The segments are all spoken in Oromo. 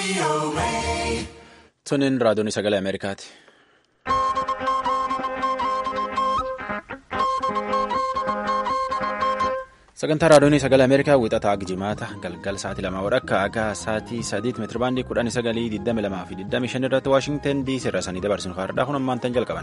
Tuniin raadiyoon sagalee Ameerikaati. Sagantaa raadiyoon sagalee Ameerikaa wixataa Jimaata galgal sa'aatii lamaa wadhakka akka sa'aatii sadiitti meetirabaandii kudhanii sagalii digdami lamaa fi digdami shan irratti Waashingtan DC irra sanii dabarsinu kaardhaa kun ammaan tan jalqaban.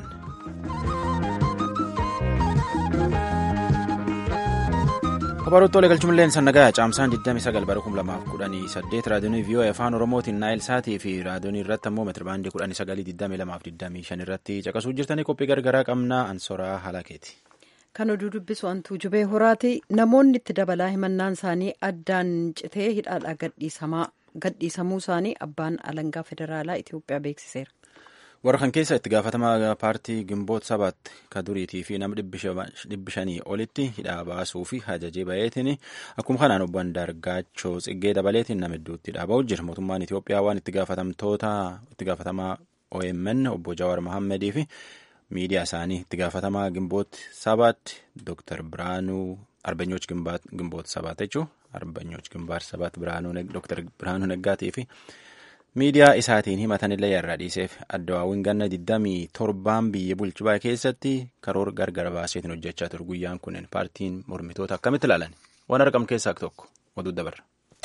Kabaroota olee galchumillee sannagaa caamsaan 29 bara 2018 raadiyoon VOA afaan oromootiin naayil saatii fi raadiyoon irratti ammoo meetirabaandii 1922 irratti caqasuu jirtanii qophii gargaraa qabnaa ansoraa halakeeti. Kan oduu dubbisu antuu jubee horaati namoonni itti dabalaa himannaan isaanii addaan citee hidhaadhaa gadhiisamuu isaanii abbaan alangaa federaalaa Itoophiyaa beeksiseera. warra kan keessa itti gaafatamaa paartii gimboota sabaatti ka duriitii fi nama dhibbi shanii olitti hidhaa baasuu fi ajajee baheetiin akkuma kanaan obbo Andaargaachoo tsiggee dabaleetiin nama hedduutti hidhaa ba'u jira mootummaan Itoophiyaa waan itti gaafatamtoota itti gaafatamaa OMN obbo Jawaar Mohaammadii fi miidiyaa isaanii itti gaafatamaa gimboota sabaatti Dr. Biraanuu Arbanyooch gimboota sabaat jechuun Arbanyooch gimbaar sabaat Dr. Biraanuu Naggaatii fi miidiyaa isaatiin himatanillee yarraa dhiiseef addawaawwan ganna 27 biyya bulchaa keessatti karoora gargar baaseetiin hojjechaa ture guyyaan kunneen paartiin mormitoota akkamitti ilaalan waan argamu keessaa tokko oduu dabarra.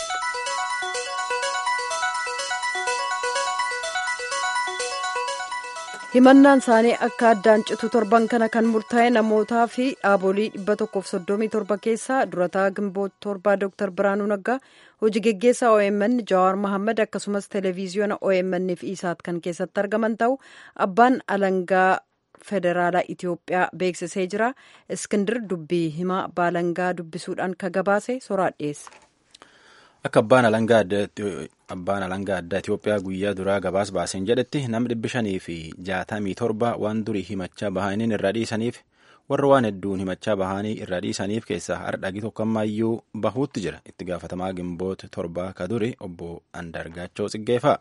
himannaan isaanii akka addaan citu torban kana kan murtaa'e namootaa fi dhaabolee 137 keessaa durataa gimboota torbaa dr biraanuu naggaa hojii geggeessaa omn jawaar mohaammed akkasumas televiziyoona omn fi isaat kan keessatti argaman ta'u abbaan alangaa federaalaa itiyoophiyaa beeksisee jira iskindir dubbii himaa baalangaa dubbisuudhaan ka gabaase soraa dhiyeesse. Akka abbaan alangaa addaa Itoophiyaa guyyaa duraa gabaas baaseen jedhetti namni dhibbi shanii fi jaatamii torba waan durii himachaa bahaniin irraa dhiisaniif warra waan hedduun himachaa bahanii irraa dhiisaniif keessaa hardhagi tokkommaayyuu bahuutti jira itti gaafatamaa gimboota torbaa ka duri obbo Andaargaachoo Tsiggeefaa.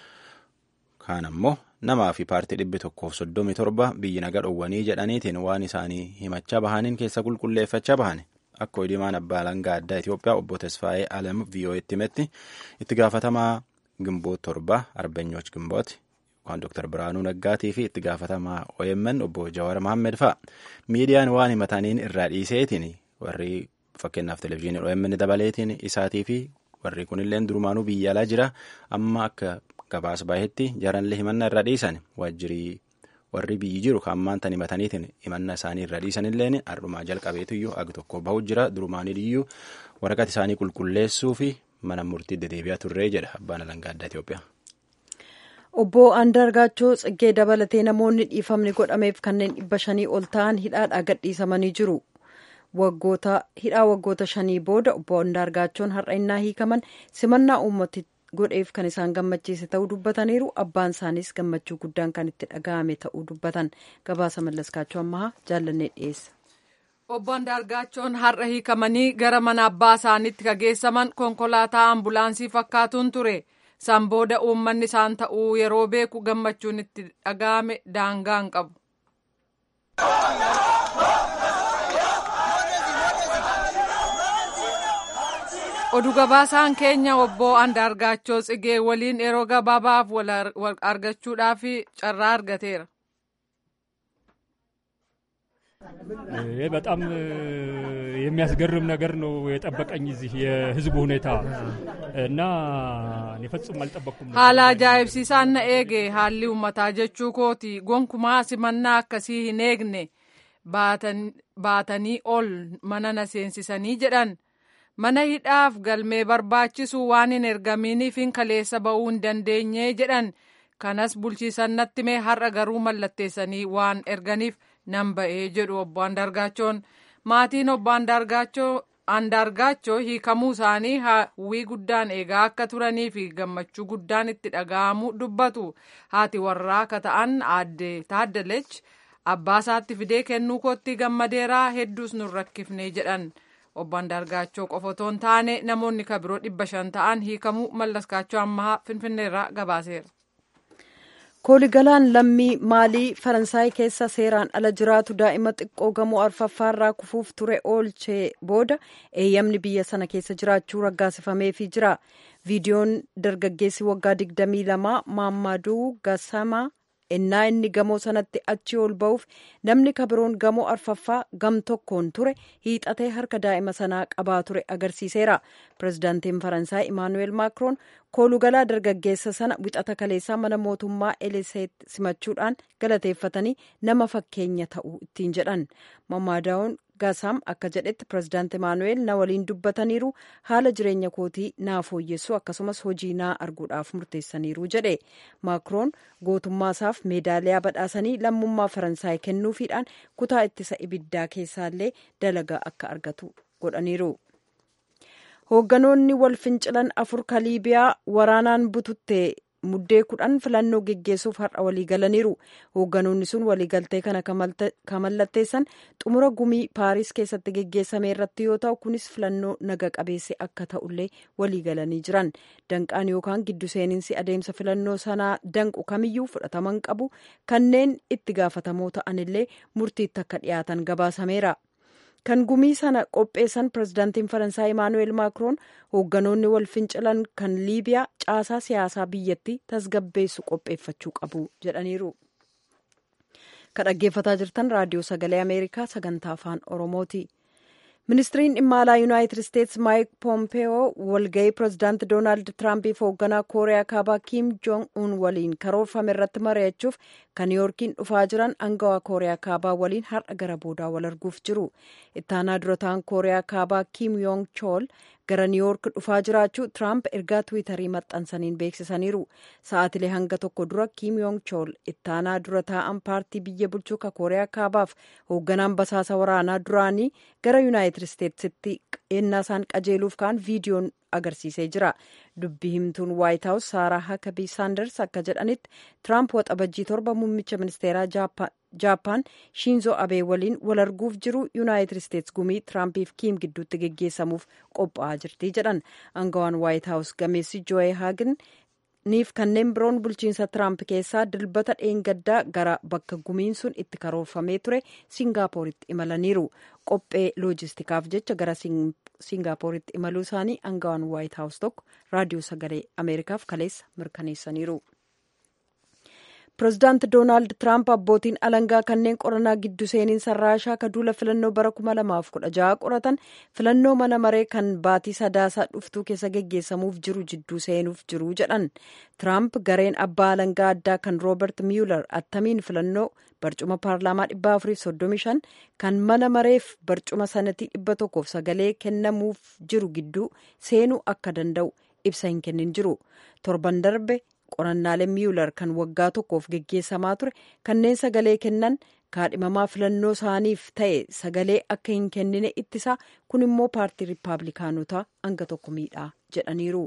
Kaan ammoo namaa fi paartii dhibbi tokkoof soddomii torba biyyi naga dhowwanii jedhaniitiin waan isaanii himachaa bahaniin keessa qulqulleeffachaa bahani. Akka hidimaan abbaa alangaa addaa Itoophiyaa obbo Tesfaayee Alam VOA'tti himetti itti gaafatamaa gimboota torba Arbanyooch gimbooti waan Dr. Biraanuu Naggaatii fi itti gaafatamaa OMN obbo Jawaar Mohaammed fa'a. Miidiyaan waan himataniin irraa dhiiseetiin warri fakkeenyaaf televezyiinii OMN dabaleetiin isaatii fi warri kunillee durumaanuu biyya alaa jira amma akka gabaas bahetti jaranlee himannaa irraa dhiisan waajjirii. warri biyyi jiru kan ammaan tan himataniitiin himannaa isaanii irraa dhiisanilleen har'umaa jalqabeetuyyuu agi tokko bahu jira durumaaniyyuu waraqaa isaanii qulqulleessuu fi mana murtii deddeebi'aa turree jedha abbaan alangaa addaa Itoophiyaa. Obbo Andaargaachoo Tsiggee dabalatee namoonni dhiifamni godhameef kanneen dhibba shanii ol ta'an hidhaadhaa gadhiisamanii jiru. hidhaa waggoota shanii booda obbo Andaargaachoon har'a innaa hiikaman simannaa uummati godheef kan isaan gammachiise ta'uu dubbataniiru abbaan isaaniis gammachuu guddaan kan itti dhaga'ame ta'uu dubbatan gabaasa mallaskaachuu ammaa jaallannee dhiyeessa. Obbo Andaargaachoon har'a hiikamanii gara mana abbaa isaaniitti kageessaman konkolaataa ambulaansii fakkaatuun ture. San booda uummanni isaan ta'uu yeroo beeku gammachuun itti dhaga'ame daangaa hin qabu. oduu gabaasaan keenya obbo Andaargaachoo Tsigee waliin yeroo gabaabaaf wal argachuudhaaf carraa argateera. በጣም የሚያስገርም ነገር ነው የጠበቀኝ እዚህ የህዝቡ ሁኔታ እና እኔ ፈጽሞ አልጠበቅኩም። haala ajaa'ibsiisaan na eege haalli uummataa jechuu kooti gonkumaa simannaa akkasii hin eegne baatanii ol mana na seensisanii jedhan. mana hidhaaf galmee barbaachisu waan hin ergaminiif hin kaleessa ba'uu hin dandeenye jedhan kanas bulchiisan natti mee har'a garuu mallatteessanii waan erganiif nan ba'ee jedhu obbo Andaargaachoon maatiin obbo Andaargaachoo hiikamuu isaanii hawwii guddaan eegaa akka turanii fi gammachuu guddaan itti dhaga'amu dubbatu haati warraa akka ta'an aadde taaddalech abbaa isaatti fidee kennuu kootti gammadeeraa hedduus nun rakkifne jedhan. obbo Andaargaachoo qofa otoo hin taane namoonni kabiroo dhibba shan ta'an hiikamuu mallaskaachoo ammaa finfinneerraa gabaaseera. kooligalaan lammii maalii faransaay keessa seeraan ala jiraatu daa'ima xiqqoo gamoo arfaffaarraa kufuuf ture oolchee booda eeyyamni biyya sana keessa jiraachuu raggaasifameefii jira viidiyoon dargaggeessi waggaa 22 maammaduu gasamaa ennaa inni gamoo sanatti achi ol ba'uuf namni kabiroon gamoo arfaffaa gam tokkoon ture hiixatee harka daa'ima sanaa qabaa ture agarsiiseera pirezidaantiin faransaay imaanuweel maakroon koolugalaa dargaggeessa sana wixata kaleessaa mana mootummaa eliseet simachuudhaan galateeffatanii nama fakkeenya ta'u ittiin jedhan mamaadaa'uun gasaam akka jedhetti pirezidaant imaanuweel na waliin dubbataniiru haala jireenya kootii naa fooyyessu akkasumas hojii naa arguudhaaf murteessaniiru jedhe maakroon gootummaasaaf meedaaliyaa badhaasanii lammummaa faransaay kennuufiidhaan kutaa ittisa ibiddaa keessaallee dalagaa akka argatu godhaniiru. hoogganoonni wal fincilan afur ka liibiyaa waraanaan bututte muddee kudhan filannoo geggeessuuf har'a walii galaniiru hoogganoonni sun waliigaltee kana kan mallatteessan xumura gumii paariis keessatti geggeessame irratti yoo ta'u kunis filannoo naga qabeesse akka ta'ullee walii galanii jiran danqaan yookaan giddu seeninsi adeemsa filannoo sanaa danqu kamiyyuu fudhataman qabu kanneen itti gaafatamoo ta'anillee murtiitti akka dhiyaatan gabaasameera. kan gumii sana qopheessan pirezidaantiin faransaay imaanuweel maakroon hoogganoonni wal fincilan kan liibiyaa caasaa siyaasaa biyyattii tasgabbeessu qopheeffachuu qabu jedhaniiru. kan dhaggeeffataa jirtan raadiyoo sagalee ameerikaa sagantaa afaan oromooti. ministiriin dhimma alaa yuunaayitid isteetsi maayik poompeyoo walga'ii pirezidaanti doonaald tiraampiif hoogganaa kooriyaa kaabaa kiim joong uun waliin karoorfame irratti mari'achuuf kan niiyorkiin dhufaa jiran angawaa kooriyaa kaabaa waliin har'a gara boodaa wal arguuf jiru ittaanaa durataan kooriyaa kaabaa kiim yoong chool gara niiyork dhufaa jiraachuu tiraamp ergaa tiwiitarii maxxansaniin beeksisaniiru sa'aatilee hanga tokko dura kiim yoong chool ittaanaa dura taa'an paartii biyya bulchuu ka kooriyaa kaabaaf hoogganaan basaasa waraanaa duraanii gara yuunaayitid isteetsitti ennaa isaan qajeeluuf ka'an viidiyoon agarsiisee jira dubbii himtuun waayit haawus saaraa hakabii saanders akka jedhanitti tiraamp waxabajjii torba muummicha ministeeraa jaappaan shiinzoo abee waliin wal arguuf jiru yuunaayitid isteets gumii tiraampiif kiim gidduutti geggeessamuuf qophaa'aa jirti jedhan angawaan waayit haawus gameessi joo'ee haagin niif kanneen biroon bulchiinsa tiraamp keessaa dilbata dheengaddaa gara bakka gumiin sun itti karoorfamee ture siingaappooritti imalaniiru qophee loojistikaaf jecha gara siingaappooritti imaluu isaanii angawaan waayit haawus tokko raadiyoo sagalee ameerikaaf kaleessa mirkaneessaniiru. pirezidaanti doonaald tiraamp abbootiin alangaa kanneen qorannaa giddu seeninsa raashaa ka duula filannoo bara 2016 qoratan filannoo mana maree kan baatii sadaasaa dhuftuu keessa geggeessamuuf jiru jidduu seenuuf jiru jedhan tiraamp gareen abbaa alangaa addaa kan roobert miyular attamiin filannoo barcuma paarlaamaa 435 kan mana mareef barcuma sanatii 100 sagalee kennamuuf jiru gidduu seenuu akka danda'u ibsa hin kennin jiru torban darbe qorannaaleen miyular kan waggaa tokkoof geggeessamaa ture kanneen sagalee kennan kaadhimamaa filannoo isaaniif ta'e sagalee akka hin kennine ittisaa kun immoo paartii riippaabilikaanotaa hanga tokko miidhaa jedhaniiru.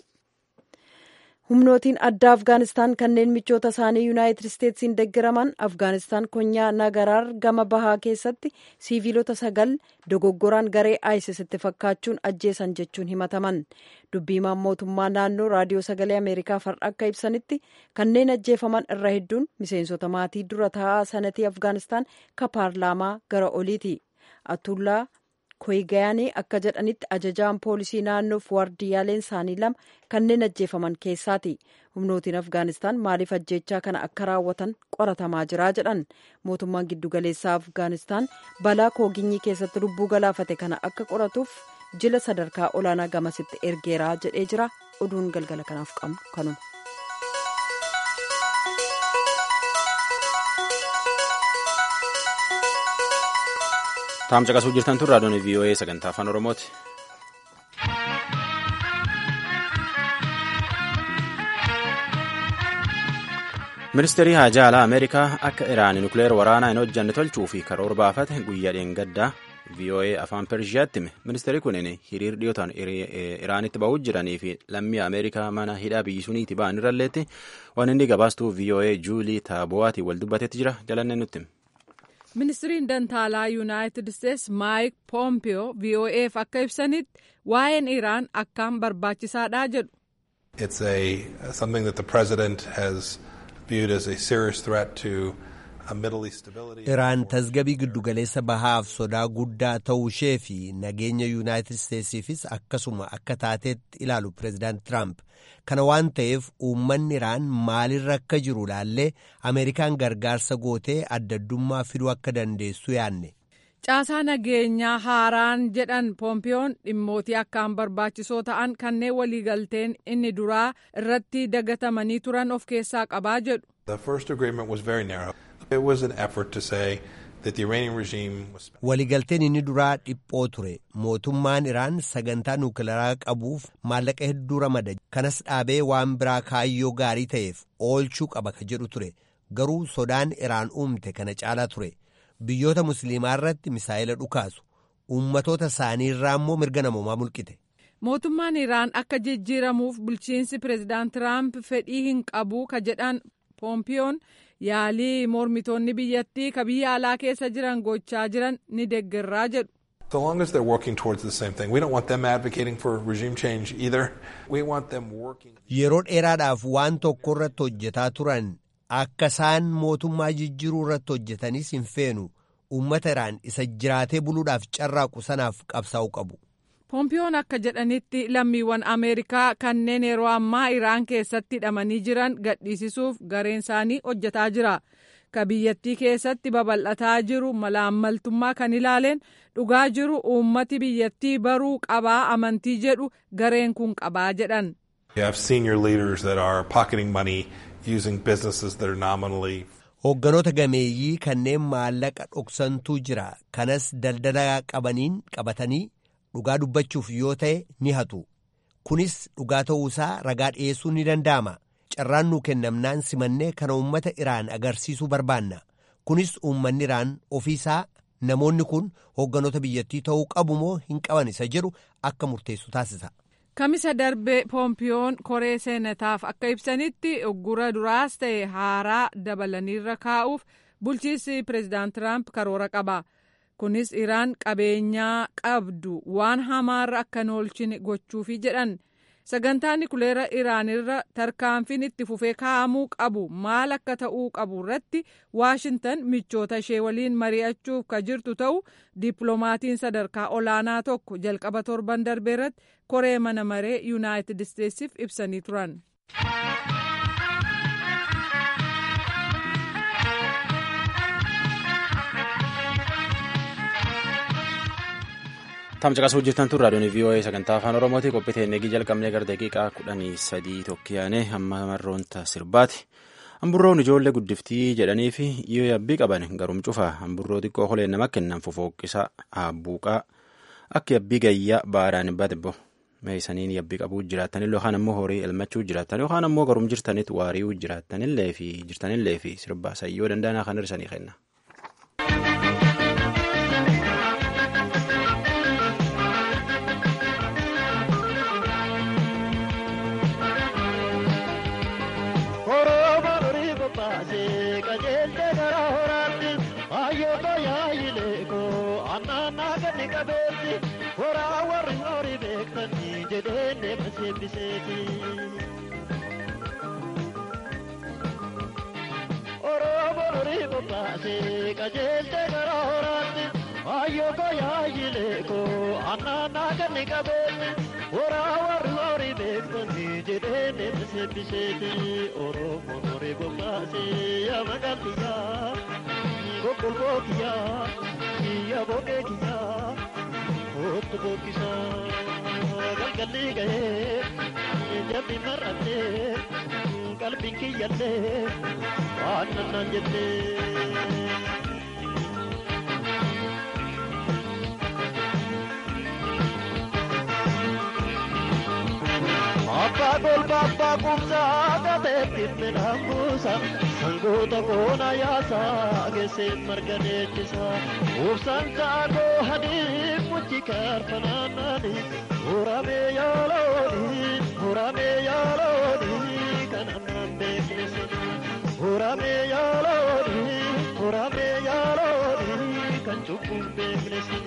humnootiin addaa afgaanistaan kanneen michoota isaanii yuunaayitid isteetsiin deeggaraman afgaanistaan konyaa nagaraar gama bahaa keessatti siiviilota sagal dogoggoraan garee isis itti fakkaachuun ajjeesan jechuun himataman dubbiimaan mootummaa naannoo raadiyoo sagalee ameerikaaf har'a akka ibsanitti kanneen ajjeefaman irra hedduun miseensota maatii dura taa'aa sanatii afgaanistaan ka paarlaamaa gara oliiti atullaa koyigayaanii akka jedhanitti ajajaan poolisii naannoof waardiyyaaleen isaanii lama kanneen ajjeefaman keessaati humnootiin afgaanistaan maaliif ajjeechaa kana akka raawwatan qoratamaa jira jedhan mootummaan giddugaleessaa afgaanistaan balaa kooginyii keessatti lubbuu galaafate kana akka qoratuuf jila sadarkaa olaanaa gamasitti ergeeraa jedhee jira oduun galgala kanaaf qabnu kanuma. taam caqasuu jirtan tun raadiyoon vii'oo'ee sagantaa afaan oromooti. ministeerri haajaa alaa ameerikaa akka iraan nukleer waraanaa hin hojjanne tolchuu fi karoora baafate guyyaa dheengaddaa vii'oo'ee afaan pershiyaatti hime ministeerri kunin hiriir dhiyootaan iraanitti ba'uu jiranii fi lammii ameerikaa mana hidhaa biyyi suniiti ba'an irralleetti waan inni gabaastuu vii'oo'ee juulii taabo'aatiin wal dubbatetti jira jalannee nutti hime. ministiriin dantaalaa yuunaayitid isteetsi maayik poompiyoo vo'eef akka ibsanitti waa'een iraan akkaan barbaachisaadha jedhu. It's a something that the president has viewed as a serious threat to uh, Middle East stability. Iraan tasgabii giddugaleessa bahaaf sodaa guddaa ta'uu ishee fi nageenya yuunaayitid isteetsiifis akkasuma akka taateetti ilaalu pireezidaant Tiraamp. Kana waan ta'eef uummanni Iraan maalirra akka jiru laallee Ameerikaan gargaarsa gootee addaddummaa fiduu akka dandeessu yaanne. Caasaa nageenyaa haaraan jedhan poompiyoon dhimmootii akkaan barbaachisoo ta'an kanneen waliigalteen inni duraa irratti dagatamanii turan of keessaa qabaa jedhu. The first agreement was very narrow. It was an effort to say that the Iranian regime was. Waliigalteen inni duraa dhiphoo ture. Mootummaan Iraan sagantaa nuukilaraa qabuuf maallaqa hedduu ramada. Kanas dhaabee waan biraa kaayyoo gaarii ta'eef oolchuu qaba ka jedhu ture. Garuu sodaan Iraan uumte kana caalaa ture. Biyyoota musliimaa irratti misaa'ila dhukaasu. Uummatoota isaanii irraa immoo mirga namoomaa mulqite. Mootummaan Iraan akka jijjiiramuuf bulchiinsi pireezidaant Tiraamp fedhii hin qabu ka jedhan poompiyoon yaalii mormitoonni biyyattii ka biyya alaa keessa jiran gochaa jiran ni deeggarraa jedhu. So long as they're working towards the same thing, we don't want them advocating for regime change either. We want them working. Yeroo dheeraadhaaf waan tokko irratti hojjetaa turan akka isaan mootummaa jijjiiruu irratti hojjetanis hin feenu uummata Iraan isa jiraatee buluudhaaf carraaqu sanaaf qabsaa'uu qabu. Poompiyoon akka jedhanitti lammiiwwan Ameerikaa kanneen yeroo ammaa Iraan keessatti hidhamanii jiran gadhiisisuuf gareen isaanii hojjetaa jira. Ka biyyattii keessatti babal'ataa jiru malaammaltummaa kan ilaaleen dhugaa jiru uummati biyyattii baruu qabaa amantii jedhu gareen kun qabaa jedhan. You have senior leaders that are pocketing money using businesses that are nominally. Hoogganoota gameeyyii kanneen maallaqa dhoksantuu jira. Kanas daldala qabaniin qabatanii dhugaa dubbachuuf yoo ta'e ni hatu. Kunis dhugaa ta'uusaa ragaa dhiyeessuu ni danda'ama. Carraan nuu kennamnaan simannee kana uummata Iraan agarsiisuu barbaanna. Kunis uummanni Iraan ofiisaa namoonni kun hoogganoota biyyattii ta'uu qabu moo hin qaban isa jedhu akka murteessu taasisa. Kamisa darbe poompiyoon koree seenataaf akka ibsanitti uggura duraas ta'e haaraa dabalaniirra kaa'uuf bulchiinsi pireezidaant Tiraamp karoora qaba. Kunis Iraan qabeenyaa qabdu waan hamaarra akka hin oolchine gochuufi jedhan. Sagantaan nikuleera Iraanirra tarkaanfiin itti fufee kaa'amuu qabu maal akka ta'uu qabu irratti Waashintan michoota ishee waliin mari'achuuf ka jirtu ta'u dippiloomatiin sadarkaa olaanaa tokko jalqaba torban darbee irratti koree mana maree yuunaayitid isteetsiif ibsanii turan. Tamcaqas hojjetan tun raadiyoon VOA sagantaa afaan Oromooti qophii teennegii jalqabnee gara daqiiqaa kudhanii sadii tokkiyaane hamma marroonta sirbaati. Hamburroon ijoollee guddiftii jedhanii fi yoo yabbii qaban garum cufa hamburroo xiqqoo holeen nama kennan fofooqqisa abbuuqaa akka yabbii gayyaa baadhaan badbo meesaniin yabbii qabuu jiraatanillee yookaan ammoo horii elmachuu jiraatan yookaan ammoo garum jirtanitti waari'uu jiraatanillee fi jirtanillee fi sirbaa sayyoo danda'anaa kan hirsanii kenna. Oromoo lorii qophaa'e qajeelte gara horaatti ayyoo fayyaa yileekoo annaannaa ganni qabeesse horaa warri horii beektonni jedhee deemte sebbiseeti Oromoo lorii qophaa'e yaa magaaliyyaa gogolboo kiyyaa kiyya boqee kiyyaa kootu bokkisaa galgalli gahee jabbi mar'attee qalbiin kiyyallee waan nannaan jettee. Abbaa golba abbaa kumsaa gateetti midhaan buusa sangoota koona yaasaa geesseen marga deechisa ubsaan saakoo hadii muchi kaarfanaannaani muramee yaalooni muramee yaalooni kan ammaan beeknesi muramee yaalooni muramee yaalooni kan cubbuun beeknesi.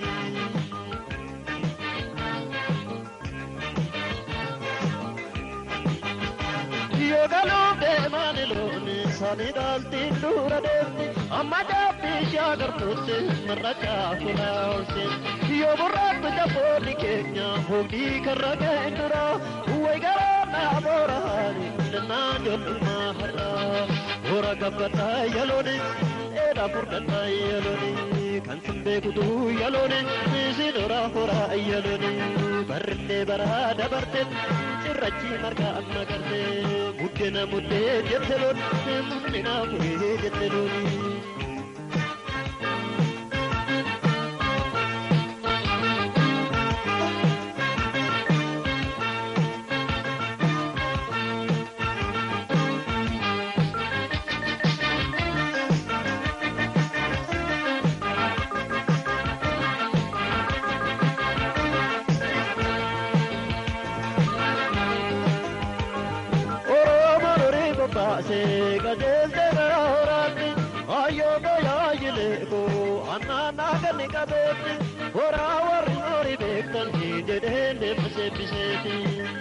Yoogaluu deemaan looni isaanii dhaaltiin dura deemti amma jaabbii ishee agartuutti marra caafuna oolseetti yoo burraatti jaboonni keenya hoogdii karra ga'een dura way garaa naa boora haali dannaa jollumaa har'a boora gabbataa yalooni dheeraa furdannaa yalooni kan sin beekutu yalooni isin horaa horaa yalooni barrillee baraa dabarte cirrachi marga amma garte buddena muddee jette loon muddena furee jette looni. baase qajeelte gara horaatti hayyoo tajaajile koo annaannaa ganni qabeetti horaa warri horii beektan jedhee deema seebbiseeti.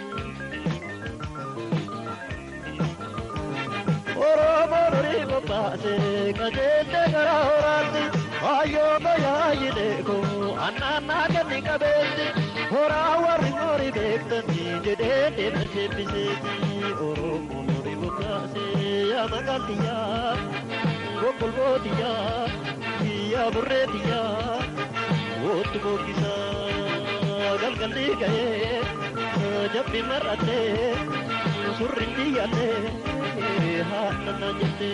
Oromoo durii bobbaase qajeelte gara horaatti hayyoo tajaajile koo annaannaa ganni qabeetti horaa warri horii beektan jedhee deema seebbiseeti. Oromoo ya magaldiya gogolbotiya ya burretiya wottu bokkisa galgalli gaye jabbi mar'atte surri diyyalle haadhana jette.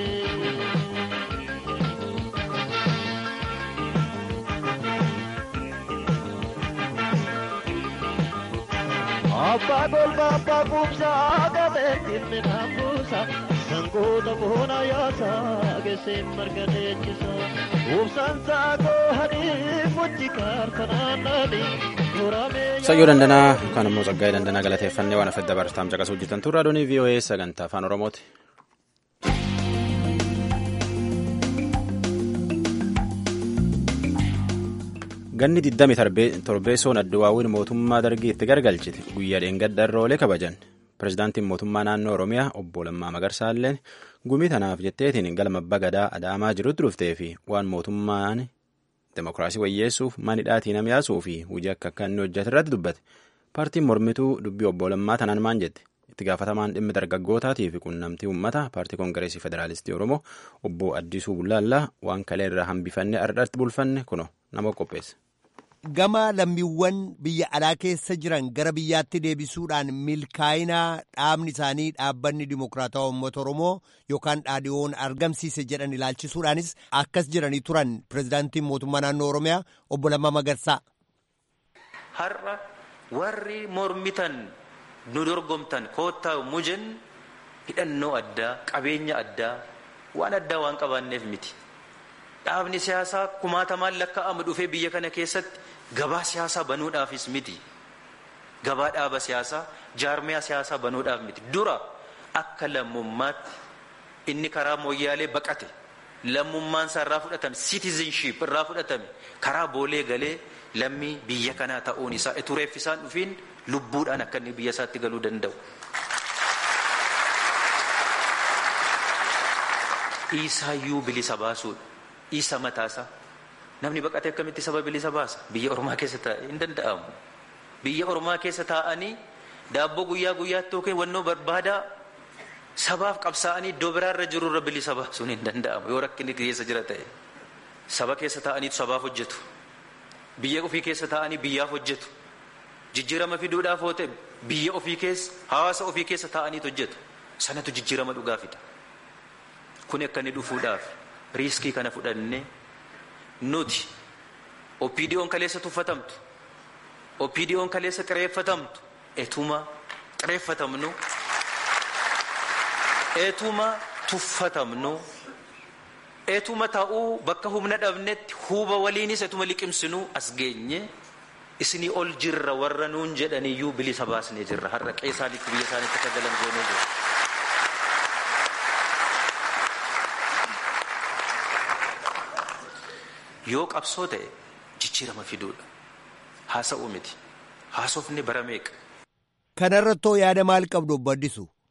Abbaa golba abbaa kumsaa gateettiin midhaan buusa. sangoota boona yaasa geessee marga leenjisa ubsaan saakoo hadii muchi kaartanaannani sayyoo dandanaa yookaan immoo saggaa'ee dandanaa galateeffannee waan afedda bartaam caqasuu hojjetan turre adoonii voa sagantaa afaan oromooti. ganni 27 soon adduwaawwiin mootummaa dargii itti gargalchite guyyaa dheengadda irra oolee kabajan. Pireezidaantiin mootummaa naannoo Oromiyaa obbo Lammaa Magarsaalleen gumii tanaaf jetteetiin galma abbaa gadaa adaamaa jirutti dhuftee fi waan mootummaan demokiraasii wayyeessuuf manidhaatii nam yaasuu fi hojii akka akka inni hojjete irratti dubbate. Paartiin mormituu dubbii obbo Lammaa tanaan maan jette? Itti gaafatamaan dhimmi dargaggootaatii fi quunnamtii uummataa paartii koongireesii federaalistii Oromoo obbo Addisuu Bullaallaa waan kalee irraa hambifannee ardatti bulfanne kuno nama qopheesse. Gama lammiiwwan biyya alaa keessa jiran gara biyyaatti deebisuudhaan milkaa'inaa dhaabni isaanii dhaabbanni dimokiraatawaa uummata Oromoo yookaan dhaadhiyoon argamsiise jedhan ilaalchisuudhaanis akkas jiranii turan pireezidaantiin mootummaa naannoo Oromiyaa obbo Lammaa Magarsaa. Har'a warri mormitan nu dorgomtan koottaa mujen hidhannoo addaa qabeenya addaa waan addaa waan qabaanneef miti. Dhaabni siyaasaa kumaatamaan lakkaa'amu dhufee biyya kana keessatti gabaa siyaasaa banuudhaafis miti. Gabaa dhaaba siyaasaa jaarmiyaa siyaasaa banuudhaaf miti. Dura akka lammummaatti inni karaa mooyyaalee baqate lammummaan isaa irraa fudhatame citizenship irraa fudhatame karaa boolee galee lammii biyya kanaa ta'uun isaa etureef isaan dhufiin lubbuudhaan akka inni biyya isaatti galuu danda'u. Isaayyuu bilisa baasuudha. Isa mataasaa. Namni baqate akkamitti saba bilisa baasa? Biyya Oromaa keessa taa'e hin danda'amu. Biyya Oromaa keessa taa'anii daabboo guyyaa guyyaatti yookiin wannoo barbaadaa sabaaf qabsaa'anii iddoo biraarra jirurra bilisa baasuun hin danda'amu yoo rakkinni keessa jira ta'e. Saba keessa taa'aniitu sabaaf hojjetu. Biyya ofii keessa taa'anii biyyaaf hojjetu. Jijjiirama fiduudhaaf yoo ta'e biyya ofii keessa hawaasa ofii keessa taa'aniitu hojjetu. Sanatu jijjiirama dhugaa fida. Kun akka inni dhufuudhaaf riiskii kana fudhannee nuti OPDO'n kaleessa tuffatamtu OPDO'n kaleessa qireeffatamtu etuma qireeffatamnu etuma tuffatamnu etuma ta'uu bakka humna dhabnetti huba waliinis etuma liqimsinu as geenye isinii ol jirra warra nuun jedhaniyyuu bilisa baasnee jirra har'a qeesaanitti biyya isaanitti akka galan goonee jirra. yoo qabsoo ta'e jijjiirama fiduudha haasa'uu miti haasofni bara meeqa. Kanarrattoo yaada maal qabdu obbo Addisu?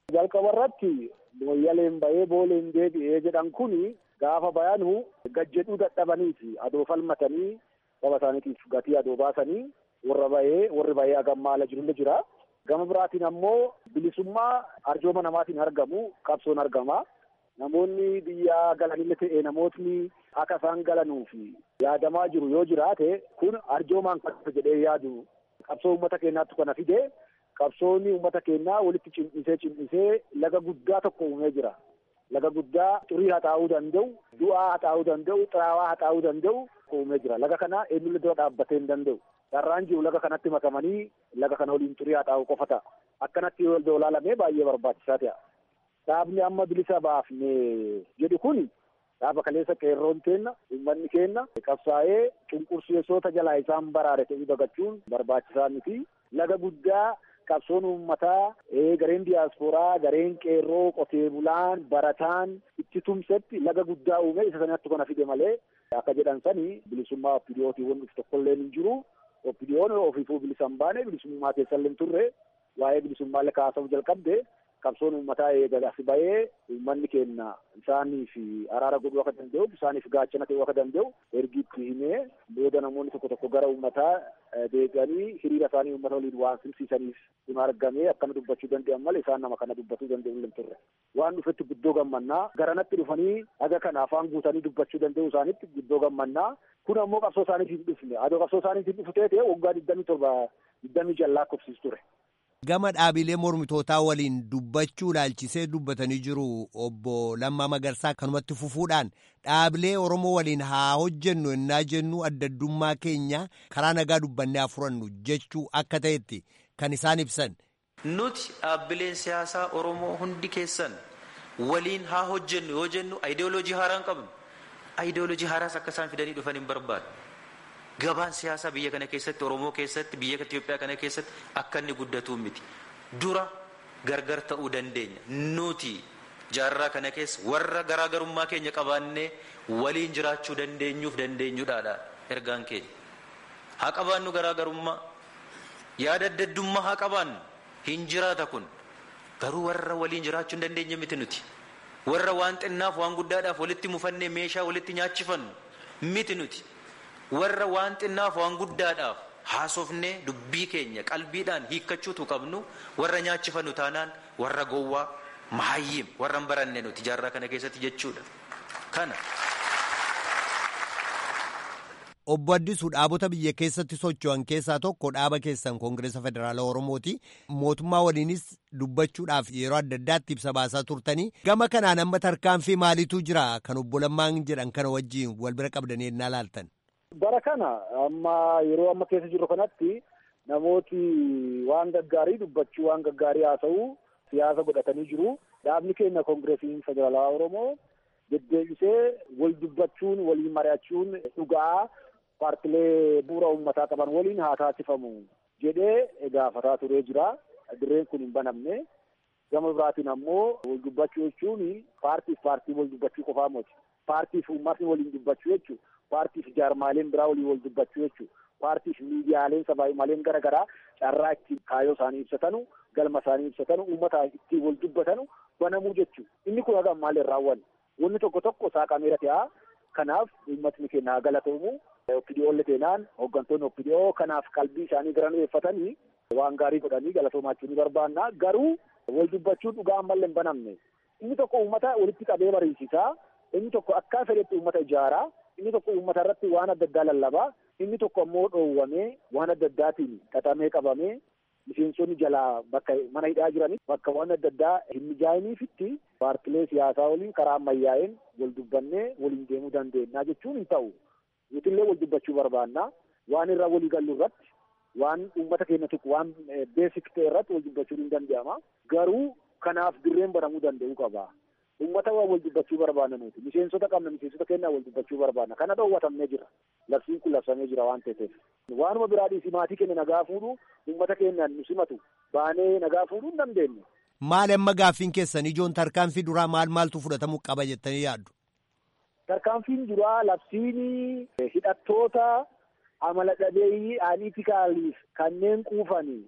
jalqaba irratti moyyaleen bahee booleen deebi'ee jedhan kuni gaafa bayanu gajjedhuu dadhabaniiti adoo falmatanii saba isaaniitiif gatii adoo baasanii warra bahee warri bahee agammaala jirullee jira. Gama biraatiin ammoo bilisummaa arjooma namaatiin argamu qabsoon argama. Namoonni biyya galanillee ta'e namootni akka isaan galanuuf yaadamaa jiru yoo jiraate kun arjoomaan kan jedhee yaadu qabsoo uummata keenyaatti kana fide qabsoonni uummata keenyaa walitti cimdhisee cimdhisee laga guddaa tokko uumee jira. Laga guddaa xurii haxaa'uu danda'u, du'aa haxaa'uu danda'u, xiraawaa haxaa'uu danda'u uumee jira. Laga kana eenyullee dura dhaabbatee hin danda'u. Carraan jiru laga kanatti makamanii laga kana waliin xurii haxaa'uu qofa ta'a. Akkanatti yoo ilaalamee baay'ee barbaachisaa ta'a. Dhaabni amma bilisa baafne jedhu kun dhaaba kaleessa qeerroon keenna uummanni keenna qabsaa'ee cunqursiisota jalaa isaan baraare ta'uu dagachuun barbaachisaa miti. Laga guddaa qabsoon uummataa gareen diyaaspooraa gareen qeerroo qotee bulaan barataan itti tumsetti laga guddaa uume isa sanatti kana fide malee akka jedhan sani bilisummaa oppidiyootii wanti tokkollee hin jiru. Oppidiyoon ofiifuu bilisa hin baane bilisummaa keessallee hin turre waa'ee bilisummaallee kaasuu jalqabde qabsoon uummataa eegalas bahee uummanni keenya isaaniif araara godhuu akka danda'u isaaniif gaachana ta'uu akka danda'u ergi itti himee booda namoonni tokko tokko gara uummataa deebi'anii hiriira isaanii uummata waliin waan simsiisaniif kun argamee akkana dubbachuu danda'an malee isaan nama kana dubbachuu danda'u hin turre waan dhufetti guddoo gammannaa garanatti dhufanii haga kana afaan guutanii dubbachuu danda'u isaanitti guddoo gammannaa kun ammoo qabsoo isaaniitiin dhufne adoo qabsoo isaaniitiin dhufu ta'e waggaa digdamii torba digdamii jallaa kofsiis ture. Gama dhaabilee mormitootaa waliin dubbachuu ilaalchisee dubbatanii jiru obbo Lammaa Magarsaa kanumatti fufuudhaan dhaabilee Oromoo waliin haa hojjennu ennaa jennu addaddummaa keenya karaa nagaa dubbannee haa furannu jechuu akka ta'etti kan isaan ibsan. Nuti dhaabbileen siyaasaa Oromoo hundi keessan waliin haa hojjennu yoo jennu ayidooloojii haaraa hin qabnu. Ayidooloojii haaraas akka isaan fidanii dhufan hin barbaadu. Gabaan siyaasaa biyya kana keessatti Oromoo keessatti biyya Itoophiyaa kana keessatti akka inni guddatu miti. Dura gargar ta'uu dandeenya. Nuti jaarraa kana keessa warra garaagarummaa keenya qabaannee waliin jiraachuu dandeenyuuf dandeenyuudhaadha ergaan keenya. Haa qabaannu garaagarummaa yaada addaddummaa haa qabaannu hin jiraata kun garuu warra waliin jiraachuu hin dandeenye miti nuti. Warra waan xinnaaf waan guddaadhaaf walitti mufannee meeshaa walitti nyaachifannu miti nuti. warra waan xinnaaf waan guddaadhaaf haasofnee dubbii keenya qalbiidhaan hiikkachuutu qabnu warra nyaachifannu taanaan warra gowwaa mahayyim warra hin baranne nuti jaarraa kana keessatti jechuudha kana. Obbo Addisuu dhaabota biyya keessatti socho'an keessaa tokko dhaaba keessan Koongireesa Federaala Oromooti. Mootummaa waliinis dubbachuudhaaf yeroo adda addaatti ibsa baasaa turtanii. Gama kanaan amma tarkaanfii maaliitu jira kan obbo Lammaan jedhan kana wajjin wal bira qabdanii ennaa laaltan. Bara kana amma yeroo amma keessa jirru kanatti namooti waan gaggaarii dubbachuu waan gaggaarii haasa'uu siyaasa godhatanii jiru. Dhaabni keenya Koongireesiin Federaalawaa Oromoo deddeebisee wal dubbachuun waliin mari'achuun dhugaa paartilee bu'uura uummataa qaban waliin haa taasifamu jedhee gaafataa turee jira. Dirreen kun hin banamne. Gama biraatiin ammoo wal dubbachuu jechuun paartiif paartii wal dubbachuu qofaa miti. Paartiif uummatni waliin dubbachuu jechuudha. Paartiif jaarmaaleen biraa waliin wal dubbachuu jechuudha. Paartiif miidiyaaleen sabaahimaleen gara garaa carraa ittiin kaayyoo isaanii ibsatanu, galma isaanii ibsatanu, uummata ittiin wal dubbatanu banamuu jechuudha. Inni kun haga ammaallee hin raawwanne. Wanni tokko tokko saaqameera ta'a. Kanaaf uummatni keenya haa galatoomu. Oppidiyoolle teenaan hooggantoonni oppidiyoo kanaaf qalbii isaanii gara nuyeeffatanii waan gaarii godhanii galatoomachuu ni barbaanna. Garuu wal dubbachuun dhugaa ammallee hin banamne. Inni tokko uummata walitti qabee mariisisaa. Inni tokko akka fedhetti uummata ijaaraa. Inni tokko uummata irratti waan adda addaa lallabaa. Inni tokko ammoo dhoowwamee waan adda addaatiin xaxamee qabamee miseensonni jalaa bakka mana hidhaa jiranii bakka waan adda addaa hin mijaa'iniifitti paartilee siyaasaa waliin karaa ammayyaa'een wal dubbannee waliin deemuu dandeenya jechuun hin ta'u. Nutillee wal dubbachuu barbaanna. Waan irraa walii gallu irratti waan uummata keenya tokko waan beesik ta'e irratti wal dubbachuun hin danda'ama. Garuu kanaaf dirreen banamuu danda'uu qaba. Uummata waa wal dubbachuu barbaanna nuti. Miseensota qabna miseensota keenyaa wal dubbachuu barbaanna. Kana dhoowwatamnee jira. Labsiin kun labsamee jira waan ta'eef. Waanuma biraa dhiisii maatii keenya nagaa fuudhu uummata keenyaan nu simatu baanee nagaa fuudhuu hin dandeenye. Maali amma gaaffiin keessan ijoon tarkaanfii duraa maal maaltu fudhatamuu qaba jettanii yaaddu? Tarkaanfiin duraa labsiin hidhattoota amala dhabeeyyii aaniitikaaliif kanneen quufanii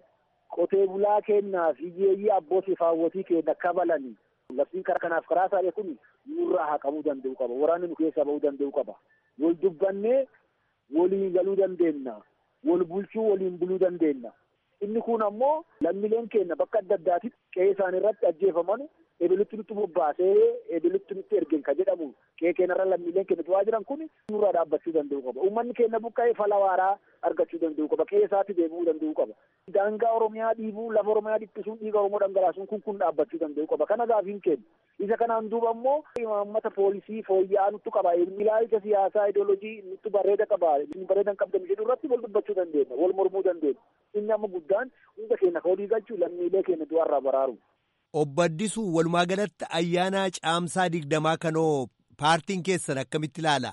qotee bulaa kennaa fi hiyyeeyyii abbootii fi haawwatii keenya kabalanii labsiin karaa kanaaf karaa isaanii kun nurraa haqamuu danda'u qaba waraanni nu keessaa bahuu danda'u qaba wal dubbannee waliin galuu dandeenya wal bulchuu waliin buluu dandeenya inni kun ammoo lammiileen keenya bakka adda addaatti qe'ee isaanii irratti ajjeefaman ebilitti nutti bobbaasee ebilitti nutti ergen ka jedhamu qe'ee keenyarra lammiileen keenya du'aa jiran kun nurraa dhaabbachuu danda'u qaba uummanni keenya buqqa'ee fala waaraa argachuu danda'u qaba qe'ee isaatti deebi'uu danda'u qaba daangaa oromiyaa dhiibuu lafa oromiyaa dhiphisuun dhiiga oromoo dhangalaasuun kun kun dhaabbachuu danda'u qaba kana gaafiin keenya isa kanaan duuba ammoo imaammata poolisii fooyya'aa nuttu qaba ilaalcha siyaasaa ideolojii nuttu bareeda qaba bareedan qabdan jedhu irratti wal dubbachuu dandeenya wal mormuu dandeenya inni amma guddaan hunda keenya ka walii galchuu lammiilee keenya du'arraa baraaru. Obbo Addisuu walumaa galatti ayyaana caamsaa digdamaa kanoo paartiin keessan akkamitti ilaala?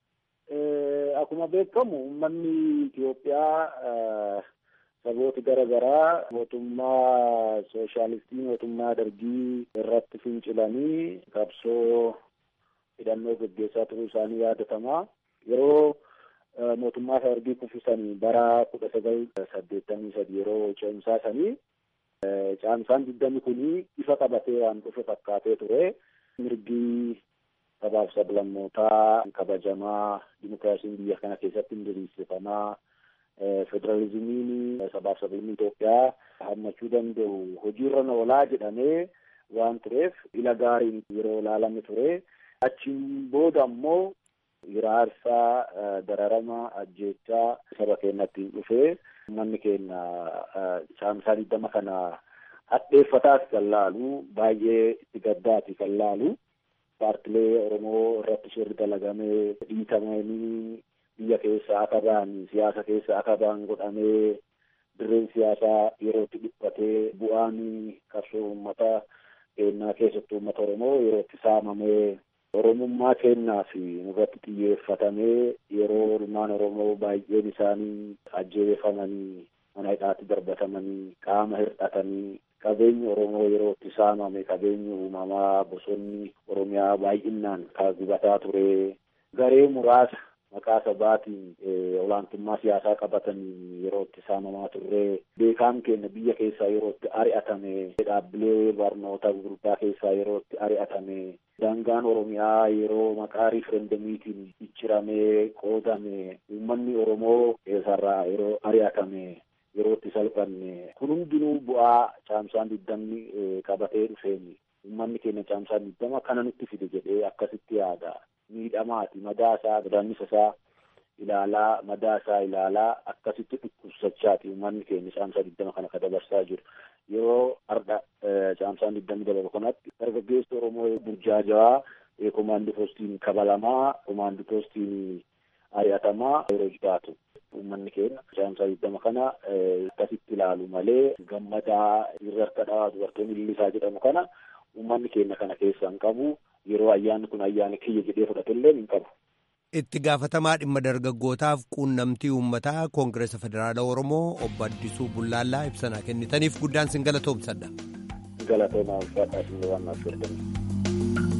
Akkuma beekamu uummanni Itoophiyaa sabooti gara garaa mootummaa sooshaalistii mootummaa dargii irratti fincilanii qabsoo hidhannoo gaggeessaa turuu isaanii yaadatama. Yeroo mootummaa dargii kuffisanii bara kudha sagal saddeettamii sadi yeroo ce'umsaa sanii caamsaan digdami kuni ifa qabatee waan dhufe fakkaatee ture. Mirgi sabaaf sablammootaa kabajamaa dimokiraasiin biyya kana keessatti diriirsifamaa federaalizimiin sabaaf sablamni Itoophiyaa hammachuu danda'u hojiirra oolaa jedhamee waan tureef ila gaariin yeroo ilaalame ture. Achiin booda ammoo hiraarsaa dararama ajjeechaa saba keenyatti dhufee uummanni keenya caamsaa digdama kana hadheeffataati kan laalu baay'ee itti gaddaati kan laalu paartilee Oromoo irratti shirri dalagamee dhiitamanii biyya keessa akka ba'an siyaasa keessa akka ba'an godhamee dirreen siyaasaa yerootti dhiphatee bu'aan qabsoo uummata keenyaa keessattuu uummata Oromoo yerootti saamamee Oromummaa kennaa fi irratti xiyyeeffatamee yeroo ilmaan Oromoo baay'een isaanii ajjeefamanii mana hidhaatti darbatamanii qaama hir'atanii qabeenyi Oromoo yerootti saamame qabeenyi uumamaa bosonni Oromiyaa baay'inaan kan gubataa ture garee muraasa maqaa sabaatiin olaantummaa siyaasaa qabatanii yerootti saamamaa turre beekaan keenya biyya keessaa yerootti ari'atame dhaabbilee barnoota gurguddaa keessaa yerootti ari'atame daangaan oromiyaa yeroo maqaa riiferendamiitiin icciramee qoodame uummanni oromoo keessarraa yeroo ari'atame yerootti salphanne kun hundinuu bu'aa caamsaan digdamni qabatee dhufeeni uummanni keenya caamsaan digdama kana nutti fide jedhee akkasitti yaada miidhamaati madaa isaa godaannisa isaa ilaalaa madaa isaa ilaalaa akkasitti dhukkubsachaati uummanni keenya caamsaa digdama kana ka dabarsaa jiru yeroo arda caamsaan digdamni dabalu kanatti dargaggeessi oromoo burjaajawaa komaandi poostiin kabalamaa komaandi poostiin ari'atamaa yeroo jiraatu uummanni keenya caamsaa digdama kana akkasitti ilaalu malee gammadaa irra harka dhawaa dubartoonni illisaa jedhamu kana uummanni keenya kana keessa hin qabu yeroo ayyaanni kun ayyaana kiyya jedhee fudhatullee hin qabu. Itti gaafatamaa dhimma dargaggootaaf quunnamtii uummataa Koongireesa Federaala Oromoo obbo Addisuu Bullaallaa ibsanaa kennitaniif guddaan sin galatoomsadha. Galatoomaa ulfaadhaa sin waan naaf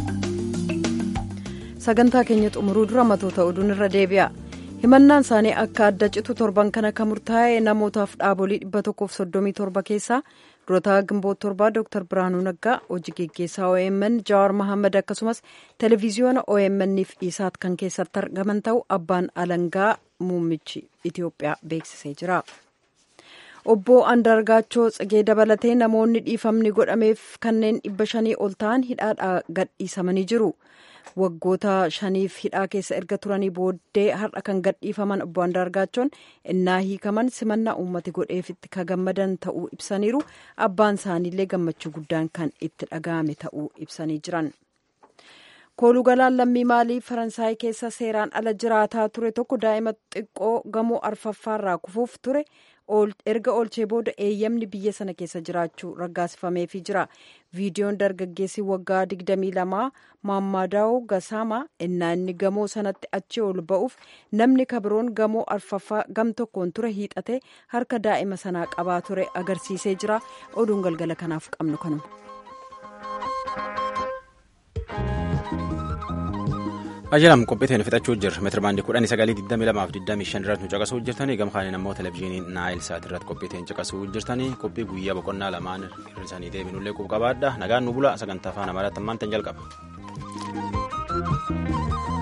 Sagantaa keenya xumuruu dura matoota oduun irra deebi'a. himannaan isaanii akka adda citu torban kana kan murtaa'e namootaaf dhaabolii dhibba tokkoof soddomii torba keessaa durataa gimboot torbaa dooktar biraanuu naggaa hojii geggeessaa omn jawaar mahammad akkasumas televiziyoona omn f isaat kan keessatti argaman ta'u abbaan alangaa muummichi itiyoophiyaa beeksisee jira. obbo andargaachoo tsigee dabalatee namoonni dhiifamni godhameef kanneen dhibba shanii ol ta'an hidhaadhaa gadhiisamanii jiru. waggoota shaniif hidhaa keessa erga turanii booddee har'a kan gadhiifaman obbo Andaargaachoon innaa hiikaman simannaa uummati godheefitti ka gammadan ta'uu ibsaniiru abbaan isaaniillee gammachuu guddaan kan itti dhaga'ame ta'uu ibsanii jiran. koolugalaan lammii maalii faransaay keessa seeraan ala jiraataa ture tokko daa'ima xiqqoo gamoo arfaffaarraa kufuuf ture erga oolchee booda eeyyamni biyya sana keessa jiraachuu raggaasifameefii jira viidiyoon dargaggeessi waggaa 22 maammadaa'u gasaama innaa inni gamoo sanatti achi ol ba'uuf namni kabiroon gamoo arfaffaa gam tokkoon ture hiixate harka daa'ima sanaa qabaa ture agarsiisee jira oduun galgala kanaaf qabnu kanuma. Ajalam qophiiteen fixachuu jirra. Meetira baandii kudhanii sagalii digdamii lamaaf digdamii shan irratti nu caqasuu jirtanii gama kaaniin ammoo televizyiinii Naayil Saat irratti qophiiteen caqasuu jirtanii qophii guyyaa boqonnaa lamaan hir'isanii deebinullee quba qabaadha. Nagaan nu bula sagantaa afaan amaaraatti ammaan tan jalqaba.